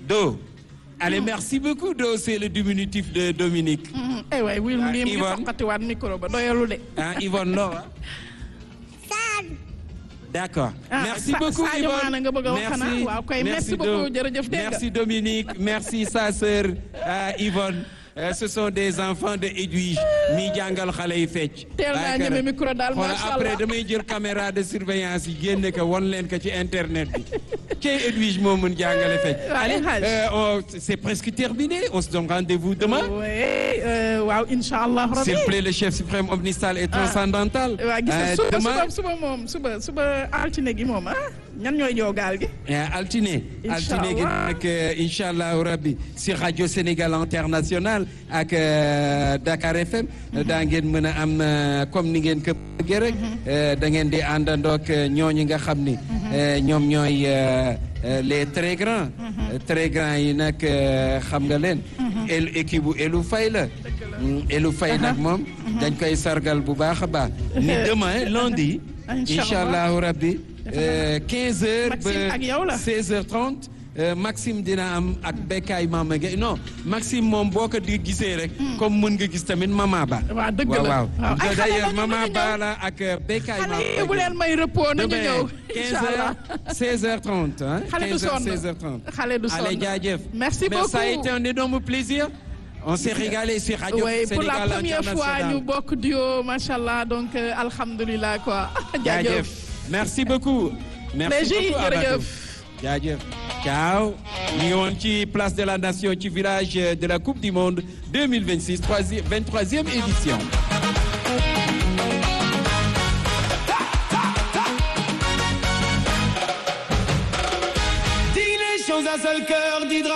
Do. Allez, merci beaucoup, Do. C'est le diminutif de Dominique. ay waay wii Ah, lii mu ngi Yvonne. foqatiwaat micro ba doyalu de. Hein, Yvonne Laura. D'accord. Ah, merci Sa- beaucoup, Sadio Yvonne. Mané nga bëgg a wax xanaa? Waaw kay, merci beaucoup, jërëjëf, dégg nga. Merci, Dominique. Merci, sa sœur euh, Yvonne. Euh, ce sont des enfants de Edwige mi jàngal xale yi fecc. Teel naa Waaye ñeme kër- micro daal, Voilà, macha après Allah. damay jël caméra de surveillance yi génne ko won leen ko ci internet bi. Cey Edwige moo mun jàngale fecc. Waaw, Allez, Hadj. euh, oh, c'est presque terminé. On se donne rendez-vous demain. oui euh, waaw incha allah rabbi. S'il plaît, le chef suprême omnistal et transcendantal. waa gis nga Euh, suba demain, suba suba moom suba suba altine gi moom ah ñan ñooy ñëw gaal gi. Eh, altine altine gi Inch'Allah. nag incha allahu rabbi si rajo Sénégal international ak euh, Dakar FM daa ngeen mën a am euh, comme ni ngeen ko bëggee rek euh, da ngeen di àndandoog ñooñu nga xam ni euh, ñoom ñooy euh, euh, les très grands Euh, très grands yi nag euh, xam nga leen el équipe bu Elou Faye la Mm, Elou Faye nag moom dañ koy sargal bu baax a baax ni demain lundi Inch'Allah. incha allahu rabbi euh, 15 heures Maxime ak yow ba la. 16h30 euh, Maxime dina am ak Bekkaay Mama Gueye non Maxime moom boo ko di gisee rek. comme mën nga gis tamit Mama Ba. waaw dëgg la waaw waaw waaw. ay xale d'ailleurs lañu Mama nañu Ba ñëw. la ak euh, Bekkaay Mama xale yi bu leen may repos nañu ñëw. incha allah 16h30 hein. xale du 15h sonn 16h30. xale du sonn Allez jaajëf. merci Mais beaucoup ça a été un énorme plaisir. On s'est régalé sur Radio oui pour la Sénégal première fois International. ñu bokk duo macha allah donc euh, alhamdulilah quoi. jaajëf merci beaucoup. merci Léegi, beaucoup Amadou. jërëjëf. jaajëf. ciao. ñu ngi woon ci place de la nation ci village de la coupe du monde 2026 troisième 23e édition. Dis les choses à seul cœur, dis